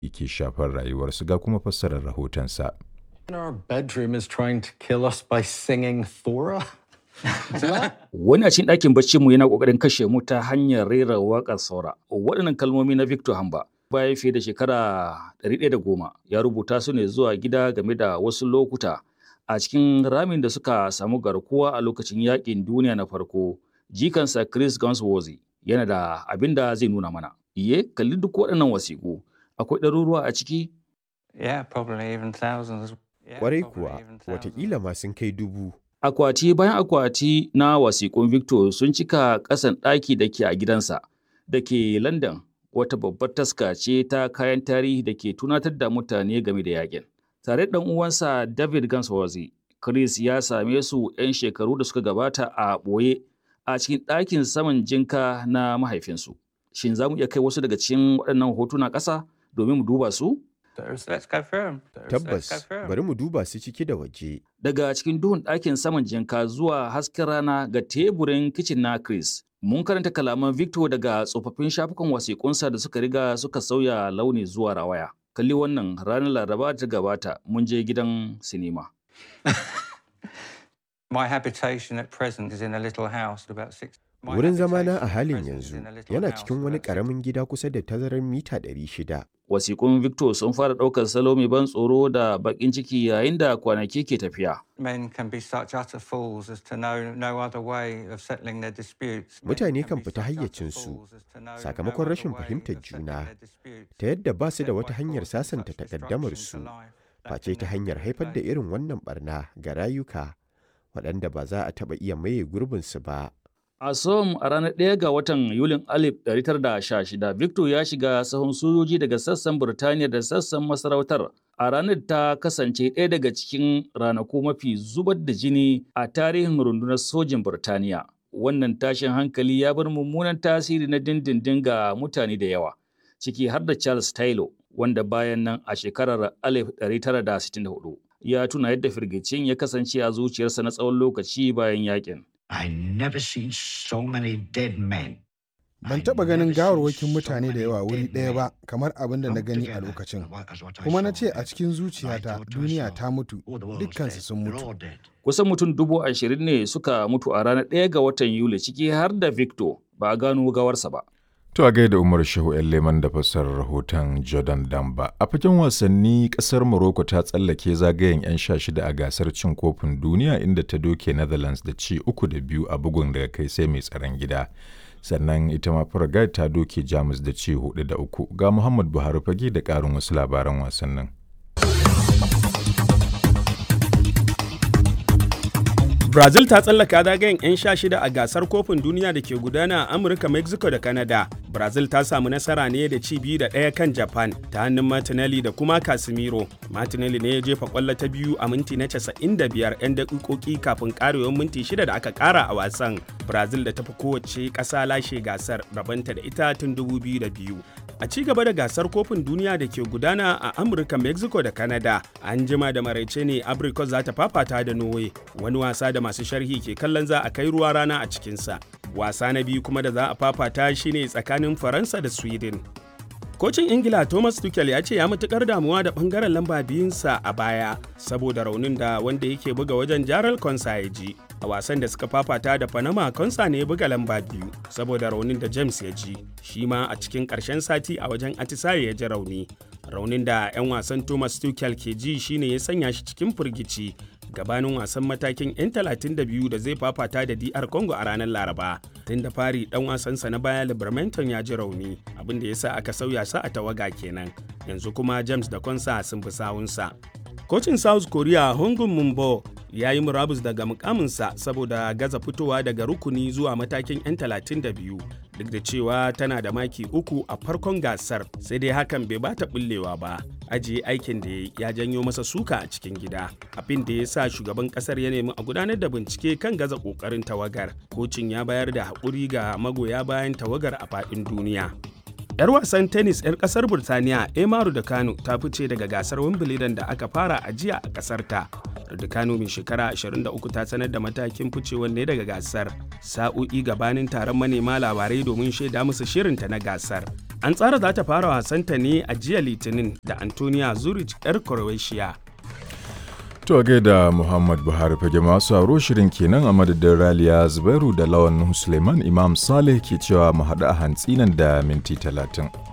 ke shafar rayuwarsu ga kuma fassarar rahotonsa. Our bedroom is trying to kill us by singing Thora. Wani a cikin ɗakin baccinmu yana ƙoƙarin kashe mu ta hanyar rera waƙar saura. Waɗannan kalmomi na Victor Hamba bayan fiye da shekara 110 ya rubuta su ne zuwa gida game da wasu lokuta a cikin ramin da suka samu garkuwa a lokacin yaƙin duniya na farko. Jikansa Chris Gunsworthy yana da abin da zai nuna mana. Iye, kalli duk waɗannan wasiƙu. Akwai ɗaruruwa a ciki? Yeah, probably even thousands. Yeah, Kwarai probably kuwa, even thousands. watakila ma sun kai dubu. Akwati bayan akwati na wasiƙun Victor sun cika ƙasan ɗaki da ke a gidansa da ke London wata babbar taska ce ta kayan tarihi da ke tunatar da mutane game da yakin. Tare da ɗan uwansa David Gansworthy, Chris ya same su 'yan shekaru da suka gabata a ɓoye a cikin ɗakin saman jinka na mahaifinsu. Shin za mu iya kai wasu daga cikin waɗannan hotuna ƙasa domin mu duba su? Let's go through 'em. Let's go Tabbas, through 'em. bari mu duba su ciki da waje. daga cikin duhun ɗakin saman jinka zuwa hasken rana ga teburin kicin na Chris. Mun karanta kalaman Victor daga tsofaffin shafukan wasiƙunsa da suka riga suka sauya launi zuwa rawaya. Kalli wannan ranar Laraba da ta gabata mun je gidan sinima. My habitation at present is in a little house about six. My Wurin zamana habitation a at halin present is yanzu in a little yana house cikin wani about six- ƙaramin gida kusa da tazarar mita 600. Wasiƙun Victor sun fara ɗaukar salo mai ban tsoro da baƙin ciki yayin da kwanaki ke tafiya. Men can be such utter fools as to know no other way of settling their disputes. Men Mutane kan be fita such utter hayyacinsu fools as to know no sakamakon other rashin way fahimtar of settling juna their disputes ta yadda ba su da except wata by hanyar causing sasanta such destruction takaddamarsu to life that face can ta never hanyar be haifar da repaid. irin wannan barna ga rayuka waɗanda ba za a taɓa iya maye gurbinsu ba. A Som a ranar 1 ga watan Yulin 1916, Victor ya shiga sahun sojoji daga sassan Burtaniya da sassan masarautar. A ranar ta kasance ɗaya daga cikin ranaku mafi zubar da jini a tarihin rundunar sojin Burtaniya. Wannan tashin hankali ya bar mummunan tasiri na dindindin ga mutane da yawa, ciki har da Charles Taylor, wanda bayan nan a shekarar 1964 ya tuna yadda firgicin ya kasance a zuciyarsa na tsawon lokaci bayan yakin. I never seen so many dead men. Ban I taɓa ganin never seen gawarwakin so mutane da many yawa wuri dead ɗaya men ba kamar abin da na come gani a together lokacin. as what I Kuma na saw ce a there. cikin I zuciyata thought to duniya myself, ta mutu, "Oh, the world was dukkansu dead. sun They're mutu. all dead." Kusan mutum dubu ashirin ne suka mutu a ranar ɗaya ga watan Yuli ciki har da Victor ba a gano gawarsa ba. To a gaida Umar Shehu ‘yan Leman da fassarar rahoton Jordan Damba. A fagen wasanni ƙasar Morocco ta tsallake zagayen 'yan sha shida a gasar cin kofin duniya inda ta doke Netherlands da ci uku da biyu a bugun daga kai sai mai tsaron gida. Sannan ita ma Paraguay ta doke Jamus da ci hudu da uku. Ga Muhammad Buhari fage da ƙarin wasu labaran wasannin. Brazil ta tsallaka zagayen 'yan sha shida a gasar kofin duniya da ke gudana a Amurka, Mexico da Canada. Brazil ta samu nasara ne da ci biyu da ɗaya kan Japan ta hannun Martinelli da kuma Casemiro. Martinelli ne ya jefa kwallo ta biyu a minti na 95 'yan daƙiƙoƙi kafin ƙarewar minti shida da aka ƙara a wasan. Brazil da ta fi kowace ƙasa lashe gasar rabanta da ita tun 2002. A ci gaba da gasar kofin duniya da ke gudana a Amurka, Mexico da Canada, an jima da maraice ne Abrikos za ta fafata da Norway, wani wasa da masu sharhi ke kallon za a kai ruwa rana a cikinsa. Wasa na biyu kuma da za a fafata shine tsakanin Faransa da Sweden. Kocin Ingila Thomas Tuchel ya ce ya matukar damuwa da bangaren lamba biyunsa a baya saboda raunin da wanda yake buga wajen Jaral Konsa ya ji. A wasan da suka fafata da Panama Konsa ne ya buga lamba biyu saboda raunin da James ya ji. Shi ma a cikin ƙarshen sati a wajen Atisaye ya ji rauni. Raunin da 'yan wasan Thomas Tuchel ke ji shine ya sanya shi cikin firgici gabanin wasan matakin 'yan 32 da zai fafata da DR Congo a ranar Laraba. Tun da fari dan wasansa na baya Libermanton ya ji rauni, abin da ya sa aka sauya sa a tawaga kenan. Yanzu kuma James da Konsa sun fi sawunsa. Kocin South Korea Hongun Mumbo ya yi murabus daga mukaminsa saboda gaza fitowa daga rukuni zuwa matakin 'yan 32 duk da cewa tana da maki uku a farkon gasar sai dai hakan bai bata bullewa ba ajiye aikin da ya janyo masa suka a cikin gida abin da ya sa shugaban kasar ya nemi a gudanar da bincike kan gaza kokarin tawagar kocin ya bayar da haƙuri ga magoya bayan tawagar a faɗin duniya 'Yar wasan tennis 'yar kasar Burtaniya Emaru da Kano ta fice daga gasar Wimbledon da aka fara a jiya a kasar ta. Raducanu mai shekara 23 ta sanar da matakin ficewar ne daga gasar sa'o'i gabanin taron manema labarai domin shaida musu shirinta na gasar. An tsara za ta fara wasanta ne a jiya Litinin da Antonia Zurich 'yar Croatia. To gaida Muhammad Buhari fage masu aro shirin kenan a madadin Raliya Zubairu da Lawan Suleiman Imam Saleh ke cewa mu haɗu a hantsi nan da minti talatin.